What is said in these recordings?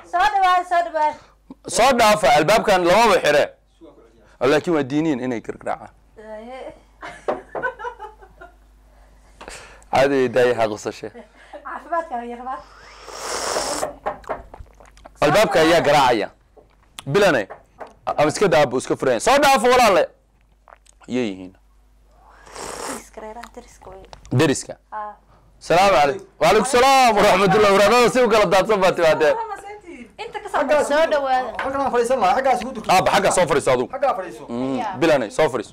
soo dhawaad soo dhawaad soo dhaafa albaabkan lamaba xire laakiin waa diiniin inay gargaraacaan caadi daayaha qusashe caafimaadka haya rabaa albaabka ayaa garaacaya bilane ama iska daabo iska furaya soo dhaafo walaale yay yihiin deriska reeraha deriska wey deriska haa salaamu calaykum waalaikum salaam waraxmatullah waraadada si u kala daadsan baa timaadee inta ka soo soo dhawaada xaggaan fadhiisan lahaa xaggaas igu durki aaba xagga soo fadhiiso adugu xaggaa fadhiiso Mm, bilane soo fadhiiso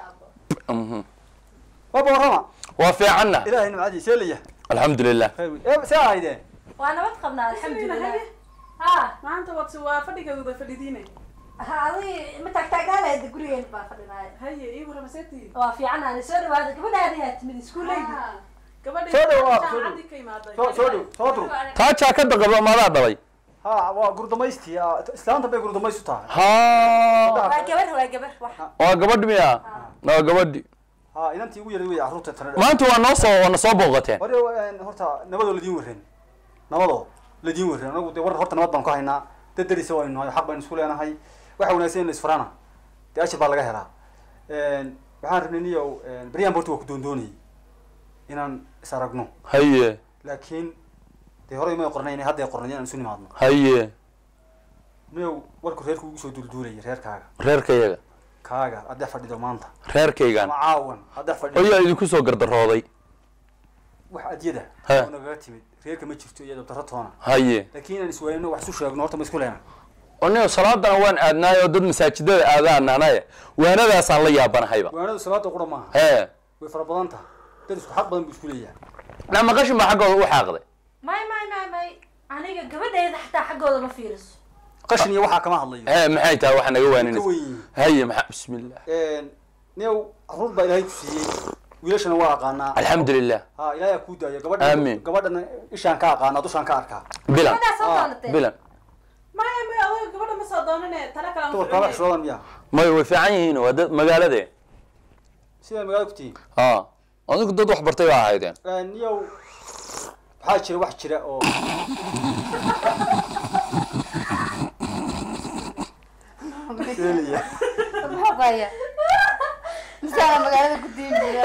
Mhm. waba warrama waa fiicanna ilaahay nimcadii see layahay alxamdulilah khayr wey ee see ahaydeen waa nabad qabnaa alxamdulilah haa maanta waad waa fadhigooda fadhidiine ha adi ma taagtaagnaaleeda gurigeen baa fadhinaaya haye ii warama seetii waa fiicanaani soo dhawaada gabadhaadi yaa timid iskuuleydi gabadhii Soo dhow, waa, soo dhow. jaamacadii ka imaaday soo soo dhow soo dur taa jaakada qaba maadaa dhalay ha waa gurdamaystii ah, islaanta bay gurdamaystu tahay ha waa gabar waa gabar wax waa gabadhi miya waa gabadhi ha inantii ugu yaray wey carruurta tana maanta waa noo soo waana soo booqateen hore een, horta nabadoo ladiin warren nabadoo ladiin warren anagu dee war horta nabad baan ku haynaa dad derisa waynu nahay xaq baynu isku leenahay waxa wanaagsan in la isfaraana dee ashir baa laga helaa Een, waxaan rabnay niyow beryaan horta waa ku doondoonayay inaan is aragno haye laakiin dee horey may qornayn hadday qornayn inaan isu nimaadno haye niyow warku reerku ugu soo duulduulayay reerkaaga reerkayaga kaaga hadday fadhido maanta reerkaygan ama caawan hadday fadhido ayaa idinku soo gardarooday wax adyada He. oo nagaga timid reerka ma jirto iyo dabtaro toona haye laakiin inaan iswaayno wax isu sheegno horta ma isku leena oniyo salaadana waan aadnaay oo dad masaajidada aadaan anaye waanadaasaan la yaabanahayba waanadu salaada qura maaha hee way fara badan tahay dad isku xaq badan buu isku leeyahay na maqashin baa xaggooda u xaaqday may may may may aniga gabadheeda xataa xaggooda ma fiiriso qashin iyo waxaa kama hadlayo hee maxay tahay waxa naga ka waaninaysa weyn yihiin haye maxaa bismillah niyow caruur baa ilaahay ku siiyey wiilashana waa aqaanaa alxamdulilah ha ilaahay aa kuu daayo gabadha Aamin. gabadhana ishaan ka aqaanaa dushaan ka arkaa bilan gabadhaa soo Ah, doonatee bilan maya maya adiga gabadha ma soo doonane tala kale aan dumarka wax ficnay shoodan miya may way fiican yihiin waa dad magaalade sidaa magaalada ku tihiin ha adigu dad wax bartay baa ahaydeen niyow waxaa jira wax jira oo Seelaya. maxaa baya misaana magaalada ku diin jira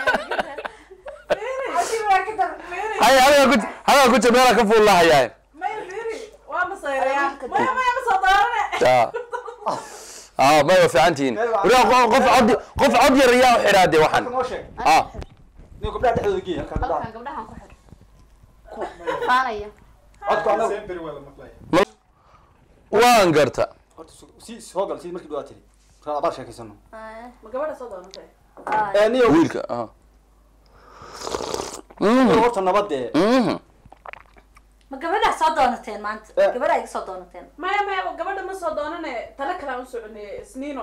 haye adiga ku adiga ku jir meelaa ka fuullahayaa maya fiiri waa masayrayaa maya maya ma soo doonane ya ah may waa fiican tihiin wariyaa qof qof cod qof cod yar ayaa u xidhaa dee waxaan Halka noo sheeg ah niyow gabdhaha dhexdooda geey halkaa gabdhaha halkan gabdhahan ku xidh faanaya codka anagu waan garta horta su- si soo gal si markii dhawaa tiri kaa abaal sheekaysano ma gabadha soo doonatay niyow wiilka ah Mhm, horta nabadee mhm. ma gabadhaa soo doonateen maanta Eh. gabadhaa iga soo doonateen maya maya gabadha ma soo doonane tala kale aan u soconay isniino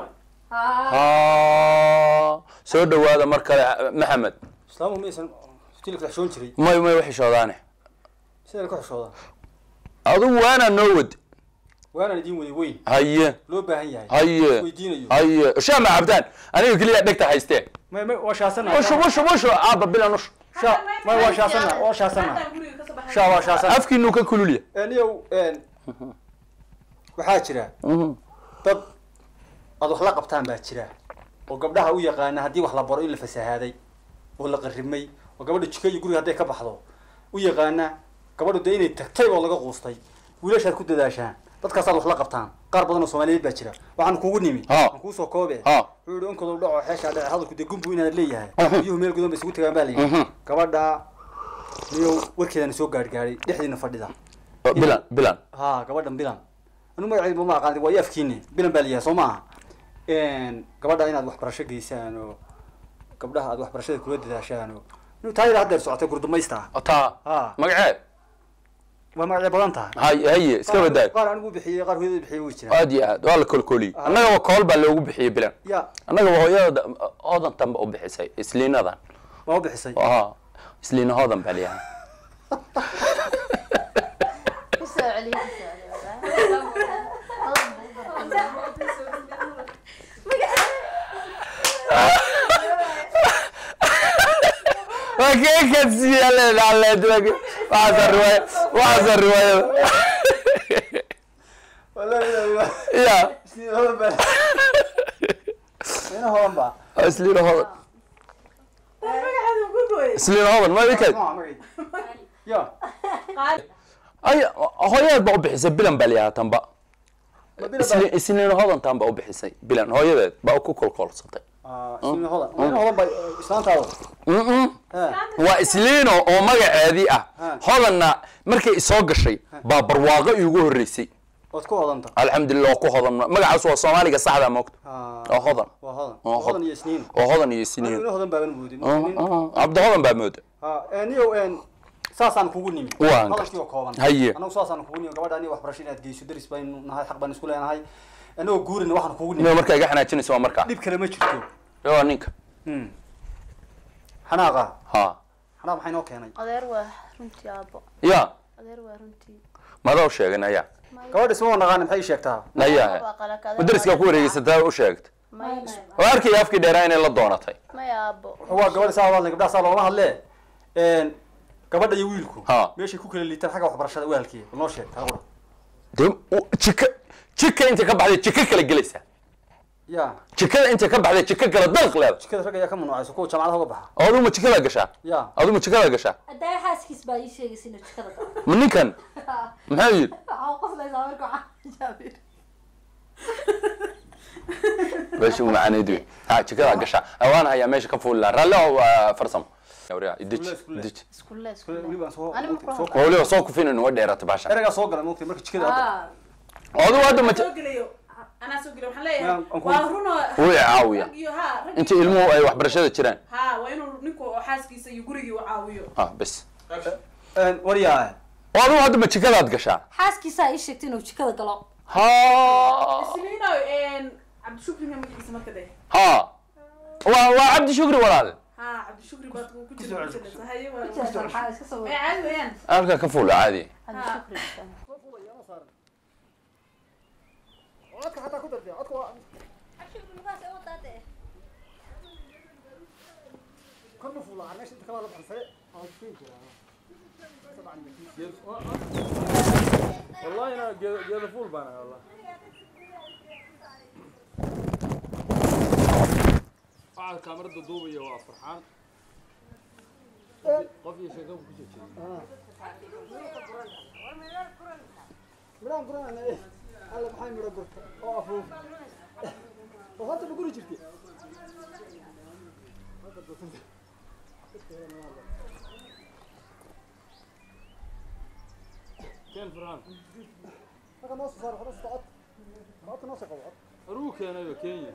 ha soo dhawaada mar kale maxamed islaamu maysan tilka xishoon jiray may may waxishoodaane sidaan ka xishooda adigu waanaa noo wad waanaan idiin waday weyn haye loo baahan yahay haye weydiinayo haye shaama cabdaan aniga keliya dhegta haystee may may waa shaasana ushu ushu ushu aaba bilan ushu sha may waa shaasana waa shaasana Haddaan guriga kasoo baxay sha waa shaasana afkiinu ka kululya niyow waxaa jira dad aad wax la qabtaan baa jira oo gabdhaha u yaqaana haddii wax la baro in la fasahaaday oo la qarrimay oo gabadha jika iyo guriga hadday ka baxdo u yaqaana gabadhu dee inay tagtay oo laga quustay wiilashaad ku dadaashaan dadkaasaad wax la qabtaan qaar badan oo soomaaliyeed baa jira waxaan kuugu nimi Ha. aan kuusoo koobe Ha. wuxuu yihi onkadou dhaco xeeshaa dhace hadalku dee gumbu inaad leeyahay Mhm. biyuhu meel gudan ba isugu tagaan baa Mhm. layidhi gabadha niyow warkeedana soo gaadhgaadhay dhexdiina fadhida bilan bilan ha gabadhan bilan anu magaceed ma aqaan waa i afkiine bilan baa layahay soo maaha gabadha inaad waxbarasho geysaan oo gabdhaha aad waxbarashada kula dadaashaan oo inu taayada haddeer socotay gurdumaysta taa ha magaceed waa magacyo badan tahay haye haye iska badaay qaar anigu bixiyey qaar hooyada bixiyey way jiraan aad iyo aad waa la kolkoliyey annagaba kool baa loogu bixiyey bilan ya annagaba hooyada oodan tanba u bixisay isliinadan waa u bixisay aha isliina hoodan baa layahay kusoo celiya kusoo waa keekan siiyaleed aleed waxaasa riwaaya waxaasa riwaayada ya isniin hodan baa ina hodan baa isliina hodan magaceedu ku gooyay isliina hodan ma ikay ya qaali ay hooyadeed baa u bixisay bilan baa liyahaa tanba ma bila Isli- isliina hodan tan baa u bixisay bilan hooyadeed baa ku kolkolsatay baa isniin hodan ina hodan baa islaantaada Mm-mm. ha waa isliino oo magaceedii ah Ha. hodanna markay soo gashay baa barwaaqo iigu horreysay ood ku hodanta alxamdulilah oo ku hodan magacaas waa soomaaliga saxda moogta oo hodan waa hodan Oo hodan iyo isniin oo hodan iyo anigu isniin ina hodan baaban moodin cabdi hodan baa mooda ha niyo saasaan kugu nimi Waan hadalkii oo kooban Haye. anagu saasaan kugu nimi gabadha aniga waxbarasho inaad geyso daris baynu nahay xaq baan isku leenahay anagoo guurina waxaan kugu nimi nin markaa iga xanaajinaysa waa markaa dhib kale ma jirto waa ninka xanaaqa ha xanaaq maxay noo keenay adeer waa runtii aabbo ya adeer waa runtii madaa u sheegay naya gabadha isma naqaan maxay ii sheegtaa naya Waa qalak, adeer madariskaa waa ku wareegaysataa u sheegta may oo arkaya afkii dheeraa inay la doonatay may aabbo waa gabadha saa hadlay gabdhaha saa looma hadlee gabadha iyo wiilku Ha. meeshay ku kala liitaan xagga waxbarashada waalkii noo sheeg taqura dee u- jika jika intay ka baxday jika kala gelaysa ya jikada intay ka baxday jika kala dalq leeda jikada rag ayaa ka mamnuucayso kuwa jaamacadaha uga baxa oo aduma jikadaa gashaa ya aduma jikadaa gashaa haddaa xaaskiis baa ii sheegaysa inuu jikada galo ma ninkan maxaa yidhi waxaa qoslaysaa marka waxaa jaabir meesha u macaaneyd wey ha jikadaa gashaa waan hayaa meesha ka fuuli lahaa raalli oo waa farsamo Yawriya, idij Iskuule, idij iskulle weli iskulle baan soo Ani ma ku soo oo weliba soo kufinin way dheeraatay baasha ereygaa soo galay moogtay marka jikada hadda ah adigu hadda ma soo gelayo anaa soo gelayo waxaan leeyahay Yaa, aan ku- waa runoo Wuu i caawiyaa. rag iyo ha rag inta iyo- ilmuhu ay waxbarashada jiraan ha waa inuu ninku oo xaaskiisa iyo gurigii u caawiyo ha bes waryaa oo adigu hadda ma jikadaad gashaa xaaskiisaa ii sheegtay inuu jikada galo ha isniino cabdishukri ma magaciisa marka de ha waa waa cabdi shukri walaal ha cabdishukri baad ku Ku soo jira celiso. ku haye waa waxaa iska soo ee caadi weeyaan halkaa ka fuula caadi hadi Ha. shukri istaan. والله انا جيد فول بانا والله waxaa kaamarada duubaya waa farxaan qof iyo sheeko ku jejeeyay midhaan guranayna eh alla maxay midho gurta oo afuuf oo hadda ma guri jirtay keen farxaan marka noo soo saar hore socod socodka noo soo qabo aruu keenayo kenya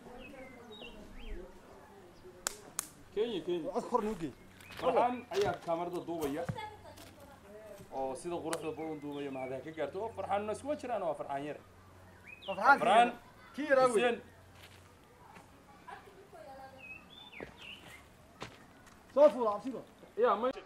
kenya kenya cod kor noo geey farxaan ayaa kaamarada duubaya oo sida quruxda badan duubaya mahadaha ka gaarto oo farxaanna iskuwa jiraan waa farxaan yare farxaan kii yaraa wey xuseen soo fuula cabsiba yaa ma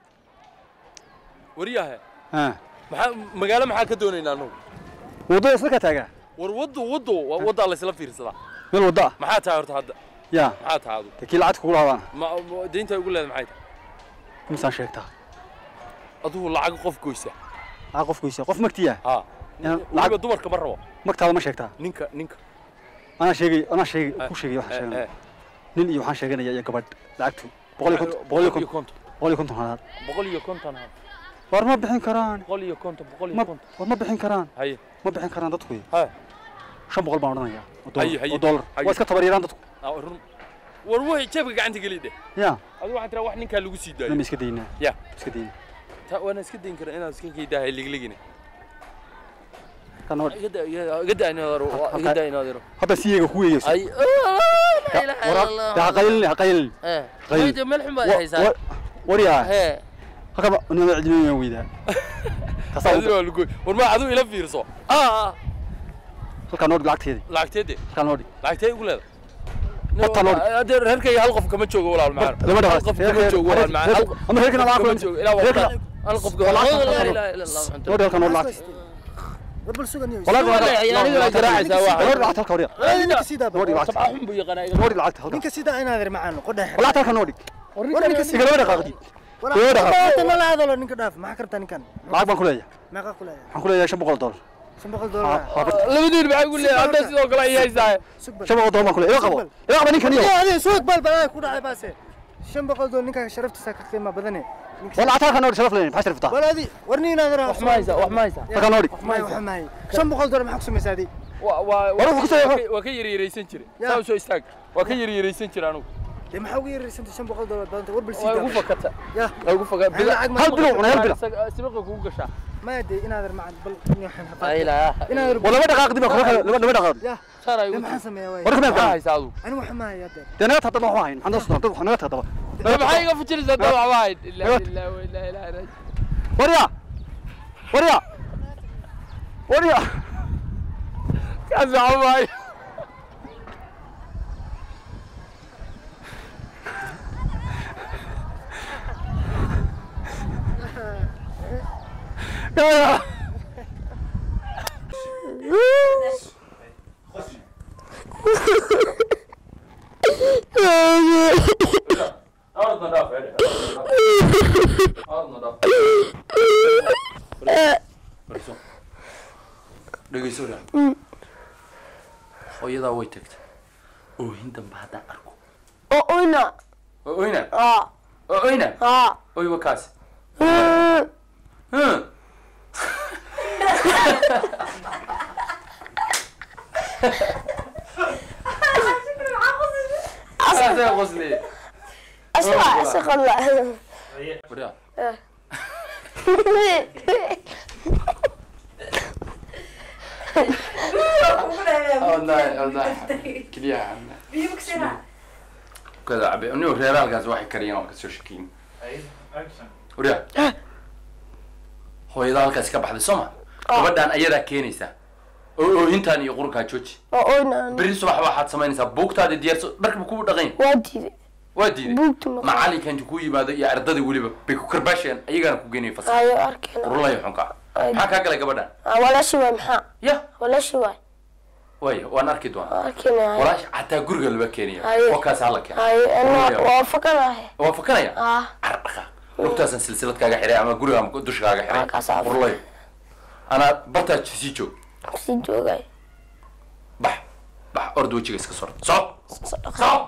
waryahe ha maxaa magaalo maxaa ka doonaynaa anugu wadada isla ka taagaa war waddo waddo waa waddaa laysla fiirsadaa meel wadda ah maxaa tahay horta hadda ya maxaa tahay adu ta kii lacagta kugu lahaadaan ma ma- deynta ugu leedahay maxay tahay misaan sheegtaa adugu lacag qof goysa aa qof goysa qof magtiya ha Inaan weliba lacag- dumarka ma rabo magtaada ma sheegtaa ninka ninka anaa sheegay anaa sheegay ku sheegay waxaan Eh, sheeganaya eh, nin iyo waxaan sheeganaya iyo gabadh lacagtu boqol iyo konton boqol iyo konton konton boqol iyo konton hanaad boqol iyo konton ha war ma bixin karaan boqol iyo konton boqol ma iyo konton war ma bixin karaan haye ma bixin karaan dadku ha shan boqol baan odhanayaa oo Haye, dollar haye, oo dollar haye. waa iska tabaryaraan dadku ah, run war way jeebka gacanta geli de ya adigu waxaan tiraa wax ninkaa lagu sii daayo nama iska daynaa ya iska daynaa ta waana iska dayn karaa inaad iska kaydahay ligligine kan oo iga daa iga daa inaad aro iga daa inaad aro hadda siyeega ku weeyeyso ay la ilaha illa allah ha qaylin ha qaylin eh Qayl. qayl meel xun baad haysaa war yaa he hakaba nima cidinaya weydaa kasaa adigu waa lagu war ma adigu ila fiirso ah halkaa noo dhig lacagteedi lacagteede halkaa noo dhig lacagtee ugu leeda Horta loo dhig. hadee reerkayga hal qof kama joogo walaal macaan gabadha hal qof kama joogo walaal macaan hal qof ama reerkana lacag kama kula joogo ilaa reerkana waa hal qof Walaal, la halkan ilaha illa allah noo dhig halkaa noo dhig lacag Walaal, aniga garaacaysaa waa noo dhig lacagta halkaa waryaa noo dhig lacagta sabca xun buu yaqaanaa iga noo dhig lacagta halkaa ninka sidaa inaad ir macaan qodhex lacagta halkaa noo dhig igala dhaqaaqdi igala dhaqaaq nala hadalo ninka dhaaf maxaa kartaa ninkan lacag baan ku leeyahay meeqa ku leeyahay waxaan ku leeyahay shan boqol dollar shan boqol doolar labadiin maxay ku leeyahay hadda sidoo kale ay haysaa shan boqol doolar baan kule ila qabo ila qabo ninkan iyo adiga suuq bal bal ku dhacay baase shan boqol doolar ninka sharaftiisa ka qiimo badane wala ataa kan sharaf leeyahay maxaa sharafta wala adi warni inaad wax ma haysaa wax ma haysaa halkan noodi ma wax ma hay shan boqol doolar maxaa ku samaysaa adi waa waa War wuxuu ku soo- waa ka yaryaraysan jiray Ya. saa u soo istaag waa ka yaryaraysan jiray anugu dee maxaa ugu yaraysan shan boqol doolar badanta war bal waa ugu sii fakata ya waa ugu fakata Hal lacag ma- hal bilo cunay hal bilo sibiqa kugu gashaa ma dee inaad macad bal la ilaaha inaad wala laba dhaqaaq dib laba laba dhaqaaq ya saan ay dee ugu maxaan sameeyaa waay war maxaa kama haysaa adigu anigu waxa ma haya dee dee naga tadaba waxaan hayn maxaan soo dad naga tadaba Dee maxay iga fujinaysaa dad waxba hayd ilaa ilaa ilaa ilaa ilaa warya warya warya kaas waxba hayd ya Ardna dhaaf ee Ardna dhaaf Fariiso dhegeyso raa hooyadaa way tagtay oohin dambe haddaan arko oo oyna oo oyna aa oo oyna aa oy wa kaasi Mm. Huh. Asee qosli. asma asqalla Wariya. Wallahi wallahi kaliya kada cabe anigu reeraalkaas waxay kariyeen oo kasoo shakiyin wariya hooyada halkaas ka baxday soo ma gabadhaan ayadaa keenaysaa oo oohintaan iyo qurunkaa jooji oo oyna berri subax waxaad samaynaysaa buugtaada diyaarso dharkaba kugu dhaqayn waa diiday waa diiday buugta ma macalinka inta ku yimaado iyo ardadii weliba bay ku karbaasheen ayagaana ku geenaya fasal ayo arkeen qurulayo xunka maxaa kaa galay gabadhaan walaashi waay maxaa ya walaashi waay waaya waan arki doonaa arkeen walaash xataa guriga laba keenaya Haye. wakaas hala keena ayo ana waa fakanahay waa fakanaya ah cardhaqa lugtaasan silsilad kaaga xiray ama guriga ama dusha kaaga xiray Halkaas aa- qurulayo anaa bartaa sii joog si joogay bax bax orda wejiga iska sor soco soco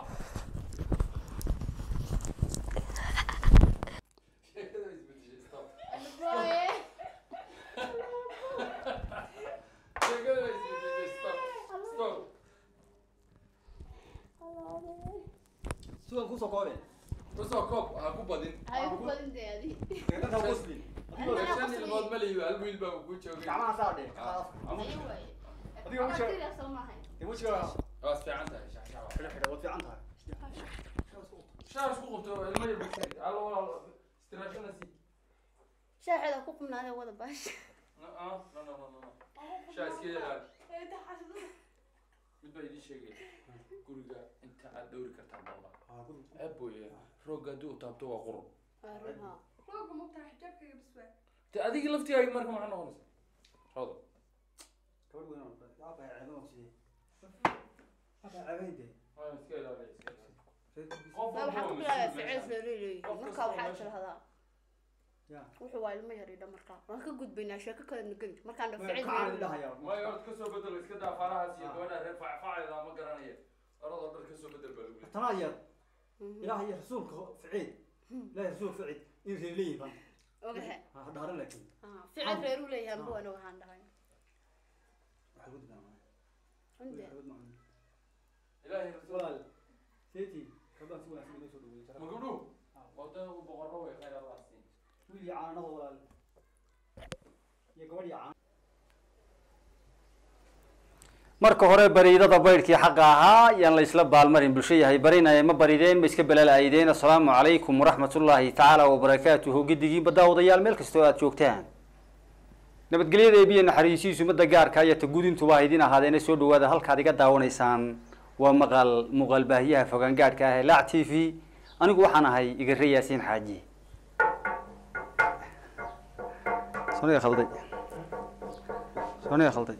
suugan kusoo koobe kusoo koob ha ku badin deegaanka muslim shan ilmood ma lihido hal wiil baa ku joogay gacmaha saa dhe adiga wejiga dee wejiga waa fiican tahay shaxshax xidha xidha waad fiican tahay shaar isku qabto ilmo yar bukari allo walaal istiraashana si shaaxeeda ku qubnaadee wada baasha no no no no no shaa iska yalaal mid baa idin sheegaya guriga inta aad dhowri kartaa baba aboye roogga haddii uu taabto waa qurun te adigii laftigaaga marka maxaa noqonaysa rodo gabadh weyn oo yaa baa ceeban oo sidee yaa baa ceeban dee waa iska ilaaliya iska ilaaliya Ma waxaan ku bilaabaa ficil leeleeyahay markaa waxaa tirahdaa ya wuxuu waa ilmo yar idha markaa waan ka gudbaynaa sheeko kale nageli markaan dha ficil kacaan idhahaya maayo horta kasoo bedelo iska daa faarahaas iyo gabadha reer facfaceeda ma garanaya oradoo dhar kasoo bedel baa lagu leeyahay tanaa yar ilaahay iyo rasuulka ficiid ilaahay rasuulka ficiid in reer leeyihin ban ogaha ha dhaaran laakiin ficil reer u leeyahay amba waan waxaan dhahay waxay ku digaan Cunde. ilaahay rasuul walaal seeti kabaan si wanaagsan inoo soo dhaweeyey ma gabdhuhu wada uu boqorro way khayr allah siin wiil iyo caanada walaal iyo gabadh iyo caan marka hore bariidada baydhkii xaqa ahaa yaan la isla baalmarin bulsho yahay barinaya ma barideen ma iska balaalaaydeen assalaamu calaykum waraxmatullaahi tacaala wabarakaatuhu giddigiinba daawadayaal meel kastoo aad joogtaan nabadgelyada eebiya naxariisiisu ummadda gaarka iyo ta gudintuba ha idin ahaadeena soo dhawaada halkaad iga daawanaysaan waa maqal muuqaal baahiyaha fogaan gaadhka ah ee laac t v anigu waxaan ahay igare yaasiin xaaji soniga khalday soniga khalday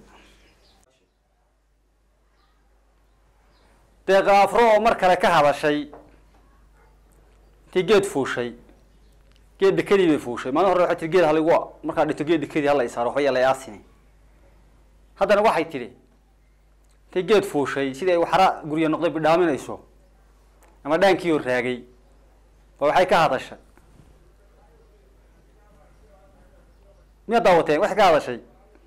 deeqa afro oo mar kale ka hadashay intay geed fuushay geed dekadii bay fuushay maalin hore waxay tiri geed haligu markaa dhinto geed dekadii hala isaaro waxba yaa la yaasini haddana waxay tidhi intay geed fuushay sidii ay waxra guryo noqday bidhaaminayso ama dhaankii oo raagay ba waxay ka hadashay miyaad daawateen waxay ka hadashay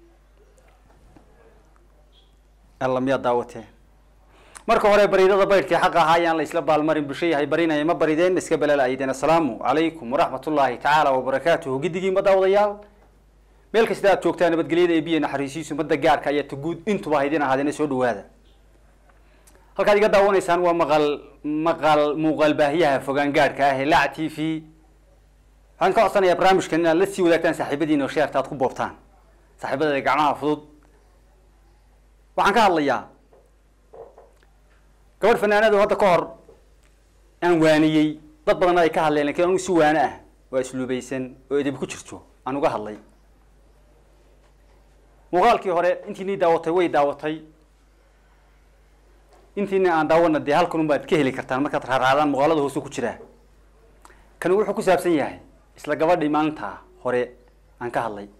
alla miyaad daawateen marka hore bariidada baydhkii xaqa ahaa ayaan la isla baalmarin bulsho yahay barinaya ma barideen iska balalaayideen assalaamu calaykum waraxmat ullaahi tacaala wabarakaatuhu giddigii ma daawadayaal meel kasta aad joogtaan nabadgelyada ee biyo naxariisiisu madda gaarka ayaa taguud intuba haydin ahaadeen soo dhawaada halkaad iga daawanaysaan waa maqal maqal muuqaal baahiyaha fogaan gaadhka ah ee lac t v waxaan ka codsanayaa barnaamijkan inaad la sii wadaagtaan saaxiibadiina oo sheerta aad ku boobtaan saaxiibadada gacmaha fudud waxaan ka hadlayaa gabadh fanaanadu hadda ka hor aan waaniyey dad badanna ay ka hadleen lakin anugu si waano ah waa isluubaysan oo edeb ku jirto aan uga hadlay muuqaalkii hore intiinii daawatay way daawatay intiina aan daawana dee halkan unbaad ka heli kartaan markaad raaraadaan muuqaalada hoose ku jiraa kani wuxuu ku saabsan yahay isla gabadhii maalinta hore aan ka hadlay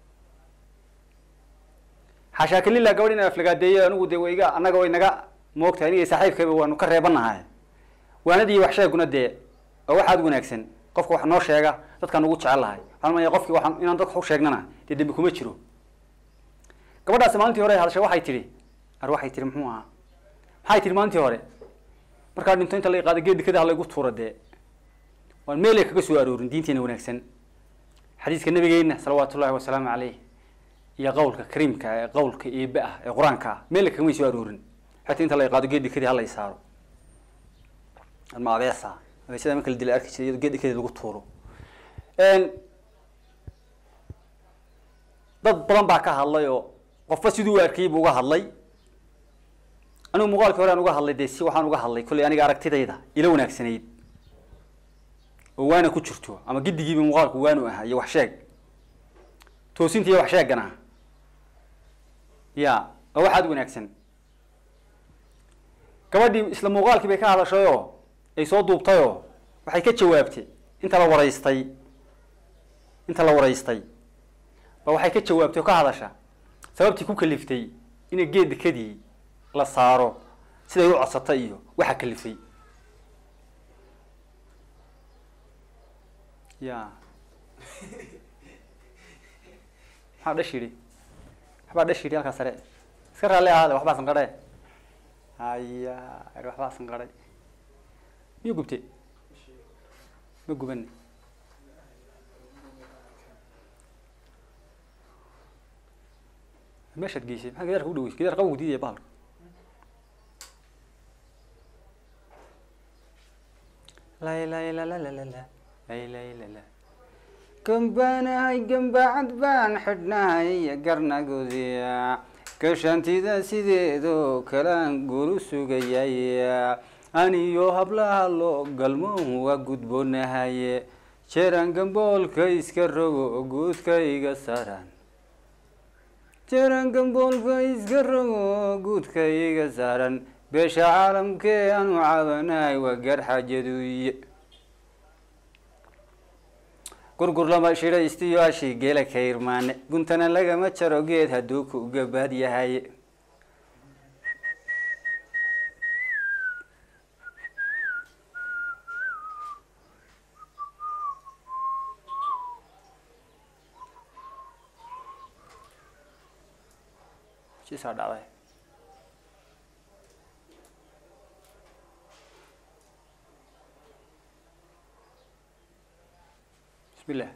xaashaa kalila gabadh in aflagaadeeyo anigu dee wa iga annaga way naga moogtahay aniga saaxiibkayba waanu ka reebanahay waanadii wax sheeguna dee waa waxaad wanaagsan qofka wax noo sheega dadkaan ugu jecel lahay waxaan maya qofkii waxaan inaan dadka u sheegnana dee dembi kuma jiro gabadhaasi maalintii hore hadashay waxay tihi ar waxay tihi muxuu ahaa maxay tihi maalintii hore markaa dhinto inta la qaada geed kada halaygu tuura dee waan meelay kaga soo aroorin diinteena wanaagsan xadiiska nabigeena salawaatu ullahi wasalaamu caleyh iyo qawlka kariimka ee qawlka eebe ah ee qur-aanka ah meelay kagamay soo aroorin xataa inta la qaado geed dikadii hala saaro ama abeesa abeesada marka la dila arki jiray iyadoo geed dikadii lagu tuuro dad badan baa ka hadlay oo qofba siduu u arkayay buu uga hadlay anigu muuqaalkii hore aan uga hadlay dee si waxaan uga hadlay kollay aniga aragtidayda ila wanaagsanayd oo waana ku jirto ama giddigiiba muuqaalku waanu ahaa iyo wax sheeg toosinta iyo wax sheegana ya waa waxaad wanaagsan gabadhii isla muuqaalkii bay ka hadashay oo ay soo duubtay oo waxay ka jawaabtay inta la waraystay inta la waraystay ba waxay ka jawaabtay oo ka hadasha sababtii ku kaliftay inay geed dekadii la saaro siday u codsatay iyo waxa kalifay ya maxaa dhash yidhi waxbaa dhash yidhi halkaa sare iska raalli ahaade waxbaa sanqadhe haya waxbaa sanqadhay miyu gubte ma guban meeshaad geysay maxaa gidaarka u dhaweysay gidaar qabow diidaya bahalka lay lay la la la la la lay lay la la gambaanahay gambacad baan xidhnahay garnagoodiya gashantida sideedoo kalaan guru sugayay aniyo hablaha loo galmoon waa gudboonahaye jeeraan gamboolka iska rogo guudkayga saran jeeraan gamboolka iska rogo guudkayga saaran beesha caalamkee aanu caabanahay waa garxajaduye gurgur lama shidhaystiyo ashii geela ka irmaane guntana lagama jaro geed hadduu ku gabaad yahay sisaa dhacday bismillah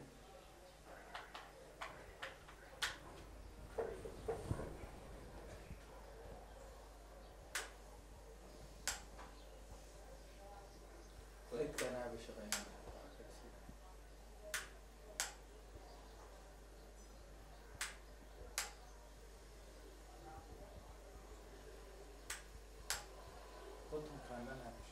konton kaamana